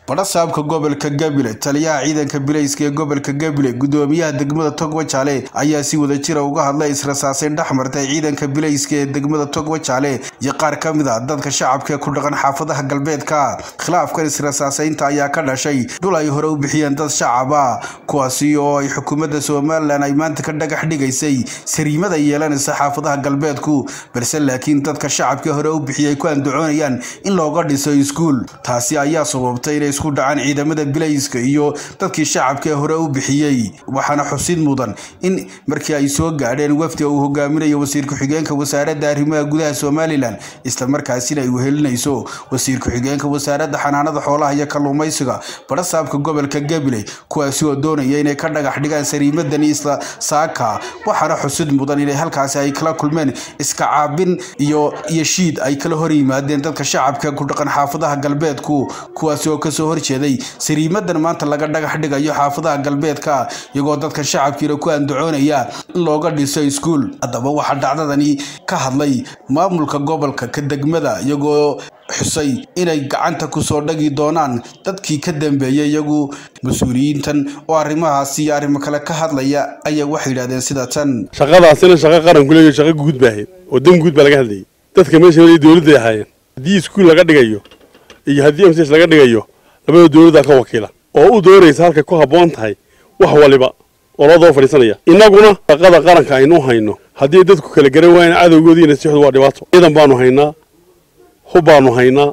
badhasaabka gobolka gabiley taliyaha ciidanka bilayska ee gobolka gabiley gudoomiyaha degmada togwajaale ayaa si wada jira uga hadlay israsaaseyn dhex martay ciidanka bilayska ee degmada togwajaale iyo qaar ka mid a dadka shacabka ee ku dhaqan xaafadaha galbeedka khilaafkan israsaaseynta ayaa ka dhashay dhul ay hore u bixiyeen dad shacaba kuwaasi oo ay xukuumadda somalilan ay maanta ka dhagax dhigaysay sariimada yeelanaysa xaafadaha galbeedku balse laakiin dadka shacabka hore u bixiyay ku andacoonayaan in looga dhiso iskuul taasi ayaa sababtay inay isku dhacaan ciidamada bilayska iyo dadkii shacabka ee hore u bixiyey waxaana xusid mudan in markii ay soo gaadheen wafdiga uu hogaaminayo wasiir ku-xigeenka wasaaradda arrimaha gudaha somalilan islamarkaasina ay wehelinayso wasiir ku-xigeenka wasaaradda xanaanada xoolaha iyo kalluumaysiga badhasaabka gobolka gabiley kuwaasi oo doonaya inay ka dhagax dhigaan sariimadani isla saaka waxaana xusid mudan inay halkaasi ay kala kulmeen iska caabin iyo iyo shiid ay kala hor yimaadeen dadka shacabka ku dhaqan xaafadaha galbeedku kuwaasi oo kasoo horjeeday sariimadan maanta laga dhagax dhigayo xaafadaha galbeedka iyagoo dadka shacabkiina ku andacoonaya in looga dhiso iskuul haddaba waxaa dhacdadani ka hadlay maamulka gobolka ka degmada iyagoo xusay inay gacanta kusoo dhagi doonaan dadkii ka dambeeyay iyagu mas-uuliyiintan oo arrimahaasi iyo arrimo kale ka hadlaya ayaa waxay yidhahdeen sida tan shaqadaasina shaqo qaranku leeyahay shaqo guud baa ahayd oo dan guud baa laga hadlayay dadka meesha waliya dowladday ahaayeen haddii iskuul laga dhigayo iyo haddii mcs laga dhigayo labada dowladdaa ka wakiila oo u doonaysa halkay ku habboon tahay wax waliba oo loo daba fadhiisanaya innaguna shaqada qaranka aynu hayno haddii dadku kala garan waayaan cadowgoodii nasixdu waa dhibaato ciidan baanu haynaa hub baanu haynaa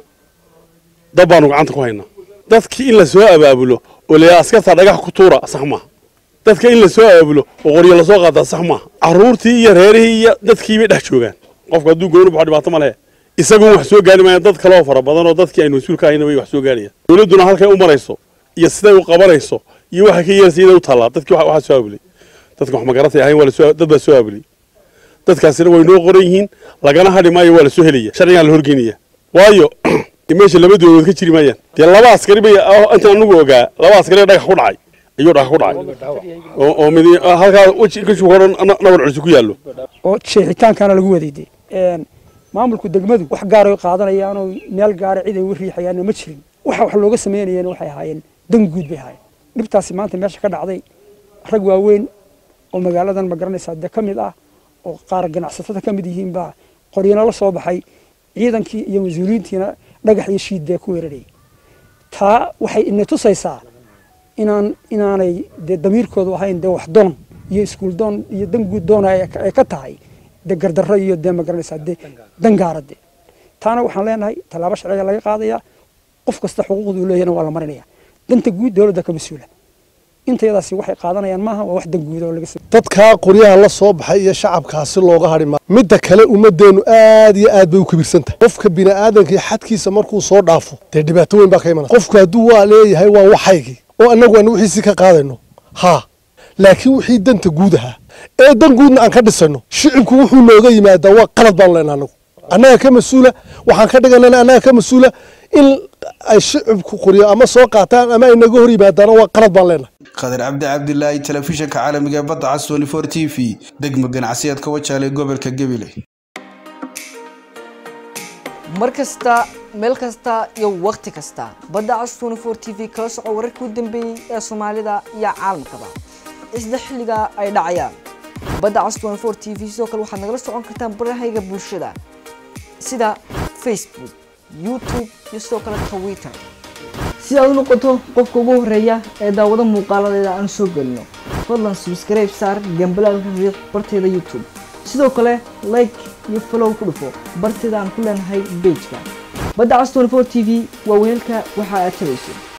dab baanu gacanta ku haynaa dadkii in la soo abaabulo oo layaa askarta dhagax ku tuura sax maaha dadka in la soo abaabulo oo qoryo lasoo qaataa sax maaha carruurtii iyo reerihii iyo dadkii bay dhex joogaan qofku hadduu gooni baxo dhibaato ma lehe isagun wax soo gaari maayaan dad kaleoo fara badan oo dadkii aynu mas-uul ka hayna bay wax soo gaarayaan dowladduna halkay u marayso iyo siday u qabanayso iyo waxay ka yeelaysa iyaday u taallaa dadkii waxaa soo aabulay dadka wax magaratay ahayn waa lasoo dad baa soo aabulay dadkaasina way noo qoran yihiin lagana hadhi maayo waa la soo helaya sharcigaa la horgeynaya waayo meesha laba dowladood ka jiri maayaan dee laba askari bay intaan anagu ogaa laba askari dhagax ku dhacay ayuu dhagax ku dhacay oo mid halkaa weji kashu horan nabar culisi ku yaallo oo jeexitaankaana lagu wadayday maamulku degmadu wax gaaray qaadanayaan oo meel gaara cid ay u riixayaanna ma jirin waxa wax looga samaynayeen waxay ahaayeen dan guud bay ahaayeen dhibtaasi maanta meesha ka dhacday rag waaweyn oo magaaladan ma garanaysaa dee ka mid ah oo qaar ganacsatada ka mid yihiin baa qoryana la soo baxay ciidankii iyo mas-uuliyiintiina dhagax iyo shiid bee ku weerarayay taa waxay ina tusaysaa inaan inaanay dee damiirkoodu ahayn dee wax doon iyo iskuul doon iyo dan guud doona ay ka tahay dee gardarro iyo dee ma garanaysaa dee dangaara dee taana waxaan leenahay tallaabo sharciga laga qaadayaa qof kasta xuquuqdu leeyahna waa la marinaya danta guud dowladda ka mas-uula intayadaasi waxay qaadanayaan maaha waa wax dan guud oo laga dadkaa qoryaha la soo baxay iyo shacabkaasi looga hadhi maayo midda kale ummadeennu aad iyo aad bay u kibirsantahay qofka bini'aadanka xadkiisa markuu soo dhaafo dee dhibaato weyn baa ka imanaysa qofku hadduu waa leeyahay waa waxaygii oo annagu aanu wixiisii ka qaadayno haa laakiin wixii danta guud ahaa ee dan guudna aan ka dhisayno shicibku wuxuu nooga yimaadaa waa qalad baanu leenaha anagu annaga ka mas-uula waxaan ka dhiganana annaga ka mas-uula in ay shicibku qoryo ama soo qaataan ama ay naga hor yimaadaana waa qalad baan leenahay khadar cabdi cabdilaahi telefishinka caalamiga ee badda cas twenty four t v degmo ganacsiyeedka wajaale gobolka gabiley mar kasta meel kasta iyo wakhti kasta badda cas twenty four t v kala soco wararkii u dambeeyey ee soomaalida iyo caalamkaba isla xilliga ay dhacayaan badda cas twenty four t v sidoo kale waxaad nagala socon kartaan barahayga bulshada sida facebook youtube iyo sidoo kale twitter si aad u noqoto qofka ugu horeeya ee daawado muuqaaladeeda aan soo gelino fadlan subscribe saar gambalaalka riiq barteeda youtube sidoo kale like iyo follow ku dhufo barteeda aan ku leenahay bejka badda cas 24 t v waa weelka waxa aad tabayso